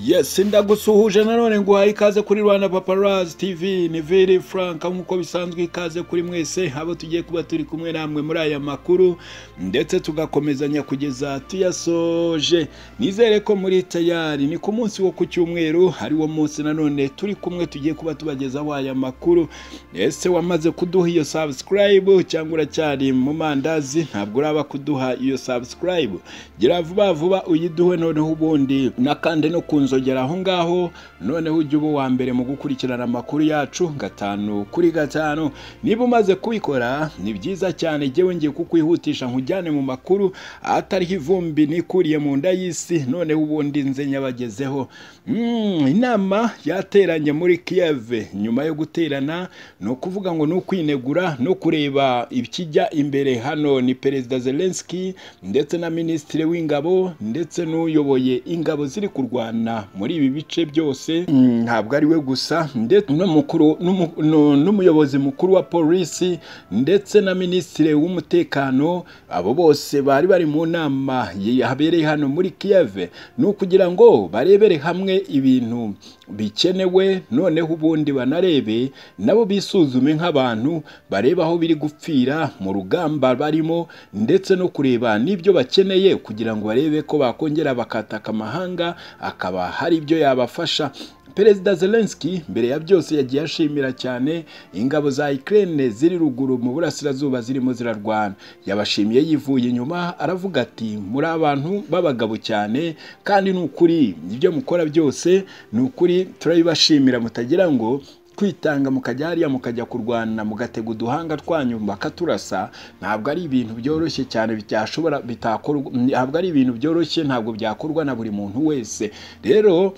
yesi ndagusuhuje nanone nguhaye ikaze kuri rwanda paparazi tv ni viri frank nk'uko bisanzwe ikaze kuri mwese abo tugiye kuba turi kumwe namwe muri aya makuru ndetse tugakomezanya kugeza tuyasoje nizere ko muri tayari ni ku munsi wo ku cyumweru ari wo munsi nanone turi kumwe tugiye kuba tubagezaho aya makuru ese wamaze kuduha iyo sabusikarayibu cyangwa uracyari mu mandazi ntabwo uraba kuduha iyo sabusikarayibu gira vuba vuba uyiduhe noneho ubundi n'akandi no ku nzogera aho ngaho noneho ujye uba uwa mbere mu gukurikirana amakuru yacu gatanu kuri gatanu niba umaze kubikora ni byiza cyane njyewe ngiye kukwihutisha nkujyane mu makuru atariho ivumbi nikuriye mu nda y'isi noneho ubundi nze nyabagezeho inama yateranye muri kiyeve nyuma yo guterana ni ukuvuga ngo ni ukwinegura no kureba ikijya imbere hano ni perezida zelenski ndetse na minisitiri w'ingabo ndetse n'uyoboye ingabo ziri kurwana muri ibi bice byose ntabwo ari we gusa ndetse n'umuyobozi mukuru wa polisi ndetse na minisitiri w'umutekano abo bose bari bari mu nama yabereye hano muri kiyeve ni ukugira ngo barebere hamwe ibintu bikenewe noneho ubundi banarebe nabo bisuzume nk'abantu bareba aho biri gupfira mu rugamba barimo ndetse no kureba n'ibyo bakeneye kugira ngo barebe ko bakongera bakataka amahanga akaba hari ibyo yabafasha perezida zelenski mbere ya byose yagiye ashimira cyane ingabo za Ukraine ziri ruguru mu burasirazuba zirimo zirarwana yabashimiye yivuye inyuma aravuga ati muri abantu b'abagabo cyane kandi ni ukuri ibyo mukora byose ni ukuri turabibashimira mutagira ngo kwitanga mukajya hariya mukajya kurwana mugatega uduhanga twanyu bakaturasa ntabwo ari ibintu byoroshye cyane byashobora bitakorwa ntabwo ari ibintu byoroshye ntabwo byakorwa na buri muntu wese rero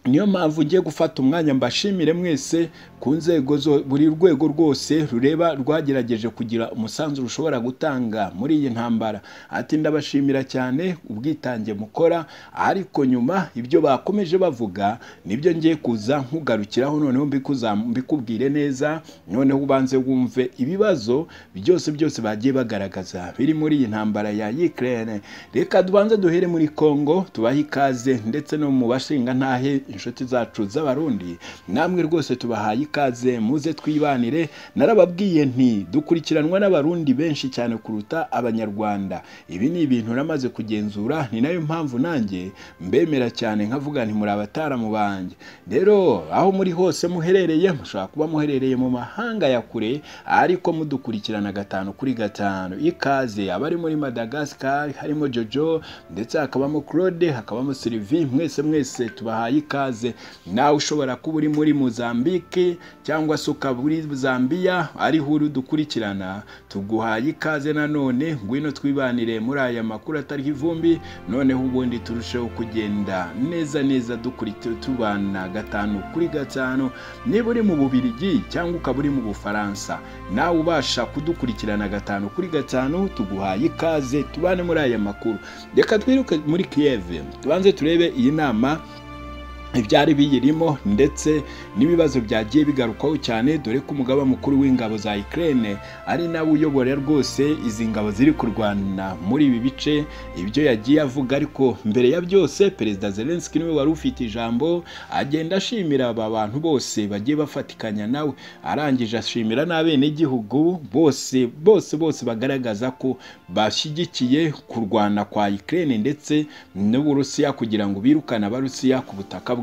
niyo mpamvu ngiye gufata umwanya mbashimire mwese ku nzego buri rwego rwose rureba rwagerageje kugira umusanzu rushobora gutanga muri iyi ntambara ati ndabashimira cyane ubwitange mukora ariko nyuma ibyo bakomeje bavuga nibyo ngiye kuza nkugarukiraho noneho mbikubwire neza noneho ubanze wumve ibibazo byose byose bagiye bagaragaza biri muri iyi ntambara ya Ukraine reka dubanze duhere muri Congo tubahe ikaze ndetse no mu bashingantahe inshuti zacu z'abarundi namwe rwose tubahaye ikaze muze twibanire narababwiye nti dukurikiranwa n'abarundi benshi cyane kuruta abanyarwanda ibi ni ibintu namaze kugenzura ni nayo mpamvu nanjye mbemera cyane nkavuga nti muri abataramu banjye rero aho muri hose muherereye mushobora kuba muherereye mu mahanga ya kure ariko mudukurikirana gatanu kuri gatanu ikaze abari muri madagascar harimo jojo ndetse hakabamo claude hakabamo sylvie mwese mwese tubahaye ikaze ikaze nawe ushobora kuba uri muri mozambique cyangwa se ukaba uri zambia ariho uri dukurikirana tuguhaye ikaze nanone ngwino twibanire muri aya makuru atariho ivumbi noneho ubundi turusheho kugenda neza neza dukurikiye tubana gatanu kuri gatanu niba uri mu bubirigi cyangwa ukaba uri mu bufaransa nawe ubasha kudukurikirana gatanu kuri gatanu tuguhaye ikaze tubane muri aya makuru reka twiruke muri kiyeve tubanze turebe iyi nama ibyari biyirimo ndetse n'ibibazo byagiye bigarukwaho cyane dore ko umugaba mukuru w'ingabo za Ukraine ari nawe uyobora rwose izi ngabo ziri kurwana muri ibi bice ibyo yagiye avuga ariko mbere ya byose perezida Zelensky niwe wari ufite ijambo agenda ashimira aba bantu bose bagiye bafatikanya nawe arangije ashimira n'abenegihugu bose bose bose bagaragaza ko bashyigikiye kurwana kwa Ukraine ndetse n'Uburusiya kugira ngo birukane abarusiya ku butaka bwabo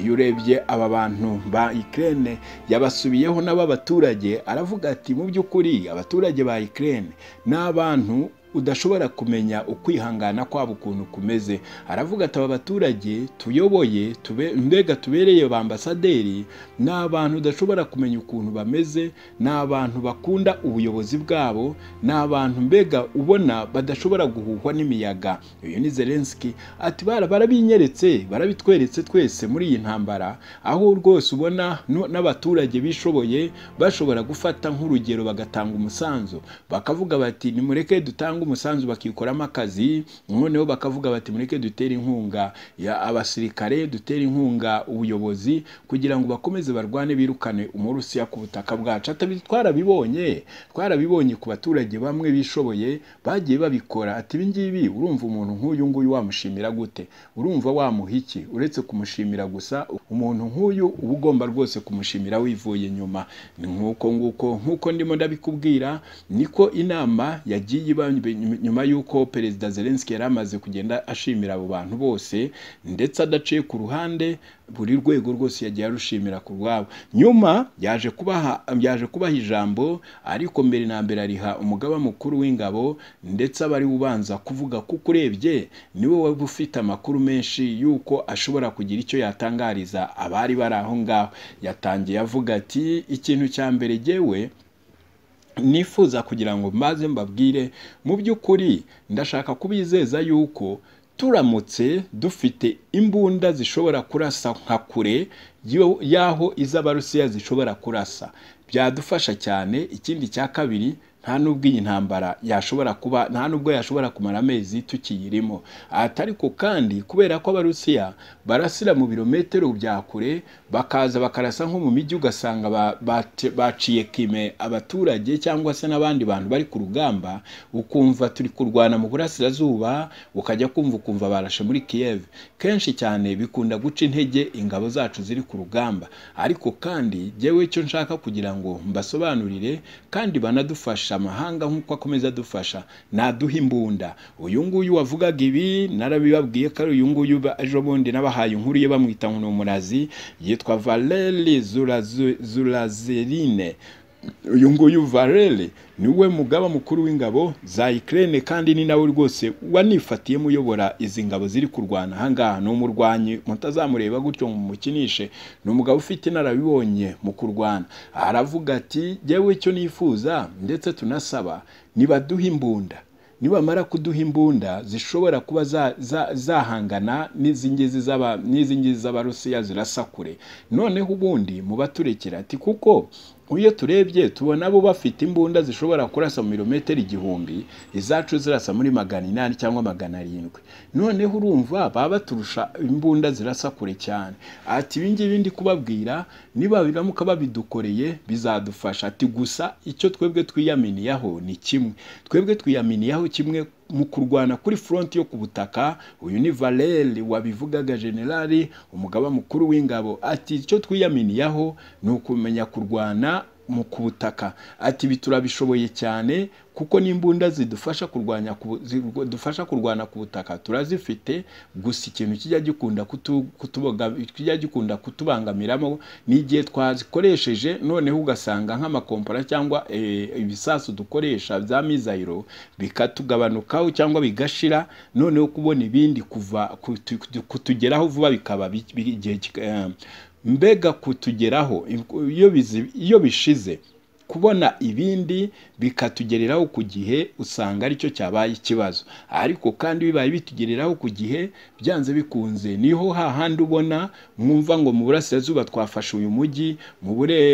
iyo urebye aba bantu ba Ukraine yabasubiyeho n'abaturage aravuga ati mu by'ukuri abaturage ba Ukraine ni abantu udashobora kumenya ukwihangana kwabo ukuntu kumeze aravuga ati aba baturage tuyoboye mbega tubereye ba ambasaderi ni abantu udashobora kumenya ukuntu bameze ni abantu bakunda ubuyobozi bwabo ni abantu mbega ubona badashobora guhuhwa n'imiyaga uyu ni zelenski ati barabinyeretse barabitweretse twese muri iyi ntambara aho rwose ubona n'abaturage bishoboye bashobora gufata nk'urugero bagatanga umusanzu bakavuga bati nimureke dutange umusanzu bakikoramo akazi noneho bakavuga bati mureke dutere inkunga ya abasirikare dutere inkunga ubuyobozi kugira ngo bakomeze barwane birukane umurusiya ku butaka bwacu atabi twarabibonye twarabibonye ku baturage bamwe bishoboye bagiye babikora ati ibi ngibi urumva umuntu nk'uyu nguyu wamushimira gute urumva wamuha iki uretse kumushimira gusa umuntu nk'uyu uba ugomba rwose kumushimira wivuye inyuma Ni nk'uko nguko nk'uko ndimo ndabikubwira niko inama yagiye iba nyuma y'uko perezida zelenski yari amaze kugenda ashimira abo bantu bose ndetse adaciye ku ruhande buri rwego rwose yagiye arushimira ku rwabo nyuma yaje kubaha yaje kubaha ijambo ariko mbere na mbere ariha umugaba mukuru w'ingabo ndetse aba ari ubanza kuvuga kuko urebye niwe waba ufite amakuru menshi y'uko ashobora kugira icyo yatangariza abari bari aho ngaho yatangiye avuga ati ikintu cya mbere jyewe nifuza kugira ngo mbaze mbabwire mu by'ukuri ndashaka kubizeza yuko turamutse dufite imbunda zishobora kurasa nka kure y'aho iz'abarusiya zishobora kurasa byadufasha cyane ikindi cya kabiri nta nubwo iyi ntambara yashobora kuba nta nubwo yashobora kumara amezi tukiyirimo ariko kandi kubera ko abarusiya barasira mu birometero bya kure bakaza bakarasa nko mu mijyi ugasanga baciye kime abaturage cyangwa se n'abandi bantu bari ku rugamba ukumva turi kurwana mu burasirazuba ukajya kumva ukumva barashe muri Kiev kenshi cyane bikunda guca intege ingabo zacu ziri ku rugamba ariko kandi jyewe icyo nshaka kugira ngo mbasobanurire kandi banadufasha amahanga nk'uko akomeza adufasha naduha imbunda uyu nguyu wavugaga ibi narabibabwiye ko ari uyu nguyu ejo bundi n'abahaye inkuru ye bamwita ngo ni umurazi yitwa valeri zurazerine uyu nguyu valeri niwe mugaba mukuru w'ingabo za ikirere kandi ni nawe rwose wanifatiyemo uyobora izi ngabo ziri kurwana ahangaha ni umurwanyi mutazamureba gutyo ngo mumukinishe ni umugabo ufite inararibonye mu kurwana aravuga ati jyewe icyo nifuza ndetse tunasaba nibaduhe imbunda nibamara kuduha imbunda zishobora kuba zahangana n'izi ngizi z'abarusiya zirasa kure noneho ubundi mubaturekera ati kuko iyo turebye tubona abo bafite imbunda zishobora kurasa mu mirometero igihumbi izacu zirasa muri magana inani cyangwa magana arindwi noneho urumva baba baturusha imbunda zirasa kure cyane ati ibi ngibi ndi kubabwira niba biramuka babidukoreye bizadufasha ati gusa icyo twebwe twiyaminiyeho ni kimwe twebwe twiyaminiyeho kimwe mu kurwana kuri furonti yo ku butaka uyu ni valeri wabivugaga generali umugaba mukuru w'ingabo ati icyo twiyaminiyeho ni ukumenya kurwana mu ku butaka ati ibi turabishoboye cyane kuko n'imbunda zidufasha kurwanya dufasha kurwana ku butaka turazifite gusa ikintu kijya gikunda kijya gikunda kutubangamiramo n'igihe twazikoresheje noneho ugasanga nk'amakompara cyangwa ibisasu dukoresha bya mizayiro bikatugabanukaho cyangwa bigashira noneho kubona ibindi kuva kutugeraho vuba bikaba igihe mbega kutugeraho iyo bishize kubona ibindi bikatugereraho ku gihe usanga aricyo cyabaye ikibazo ariko kandi bibaye bitugereraho ku gihe byanze bikunze niho hahandi ubona mwumva ngo mu burasirazuba twafashe uyu mujyi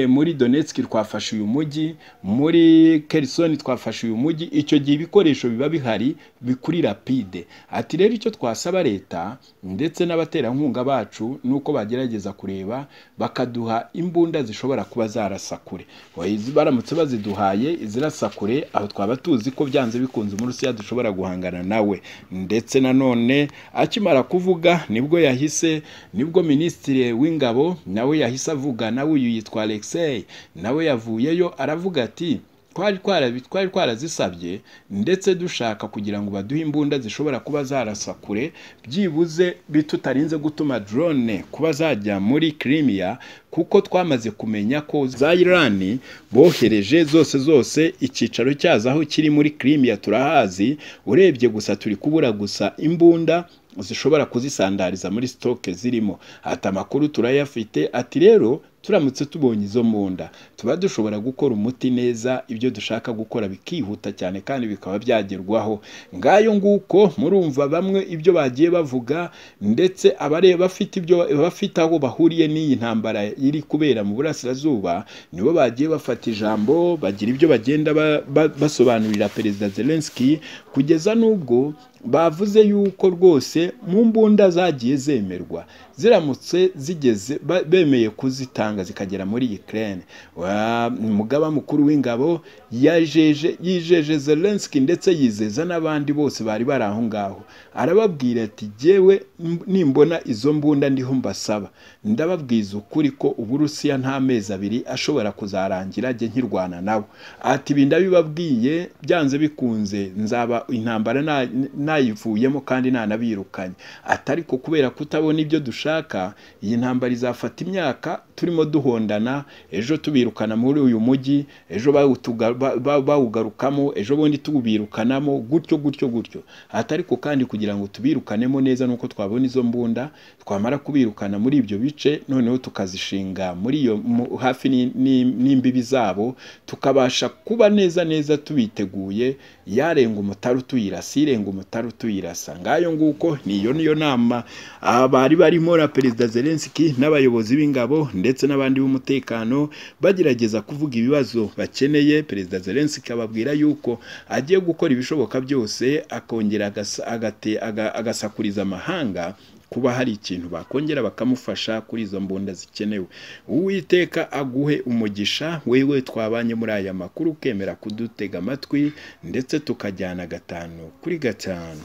muri donetsk twafashe uyu mujyi muri kerisoni twafashe uyu mujyi icyo gihe ibikoresho biba bihari bikuri rapide ati rero icyo twasaba leta ndetse n'abaterankunga bacu ni uko bagerageza kureba bakaduha imbunda zishobora kuba zarasa kure baramutse baziduhaye izirasa kure aho twaba tuzi ko byanze bikunze umurusiya dushobora guhangana nawe ndetse nanone akimara kuvuga nibwo yahise nibwo minisitiri w'ingabo nawe yahise avuga nawe uyu yitwa alexey nawe yavuyeyo aravuga ati twari twarazisabye ndetse dushaka kugira ngo baduhe imbunda zishobora kuba zarasa kure byibuze tutarinze gutuma drone kuba zajya muri kirimiya kuko twamaze kumenya ko za irani bohereje zose zose icyicaro cyazo aho kiri muri kirimiya turahazi urebye gusa turi kubura gusa imbunda zishobora kuzisandariza muri sitoke zirimo ati amakuru turayafite ati rero turamutse tubonye izo mu nda tuba dushobora gukora umuti neza ibyo dushaka gukora bikihuta cyane kandi bikaba byagerwaho ngayo nguko murumva bamwe ibyo bagiye bavuga ndetse abareba bafite ibyo bafite aho bahuriye n'iyi ntambara iri kubera mu burasirazuba nibo bagiye bafata ijambo bagira ibyo bagenda ba- ba- basobanurira perezida Zelensky kugeza n'ubwo bavuze yuko rwose mu mbunda zagiye zemerwa ziramutse zigeze ba- bemeye kuzitanga zikagera muri Ukraine Wa- umugaba mukuru w'ingabo yajeje yijeje Zelensky ndetse yizeza n'abandi bose bari bari aho ngaho arababwira ati jyewe mb- nimbona izo mbunda ndiho mbasaba ndababwiza ukuri ko uburusiya nta mezi abiri ashobora kuzarangira ajye nkirwana nabo ati ibi ndabibabwiye byanze bikunze nzaba intambara nta- nayivuyemo kandi ntanabirukanye atari ko kubera kutabona ibyo dushaka iyi ntambara izafata imyaka turimo duhondana ejo tubirukana muri uyu mujyi ejo bawutuga- ba- ba- bawugarukamo ejo bundi tubirukanamo gutyo gutyo gutyo atari ko kandi kugira ngo tubirukanemo neza nuko twabona izo mbunda twamara kubirukana muri ibyo bice noneho tukazishinga muri iyo mu- hafi ni- ni- n'imbibi zabo tukabasha kuba neza neza tubiteguye yarenga umutare utuyirasa irenga umutare utuyirasa ngayo nguko niyo niyo nama ah, bari barimo na perezida Zelensky n'abayobozi b'ingabo ndetse n'abandi b'umutekano bagerageza kuvuga ibibazo bakeneye perezida Zelensky ababwira yuko agiye gukora ibishoboka byose akongera agasa- agate- aga- agasakuriza amahanga kuba hari ikintu bakongera bakamufasha kuri izo mbunda zikenewe uwiteka aguhe umugisha wewe twabanye muri aya makuru ukemera kudutega amatwi ndetse tukajyana gatanu kuri gatanu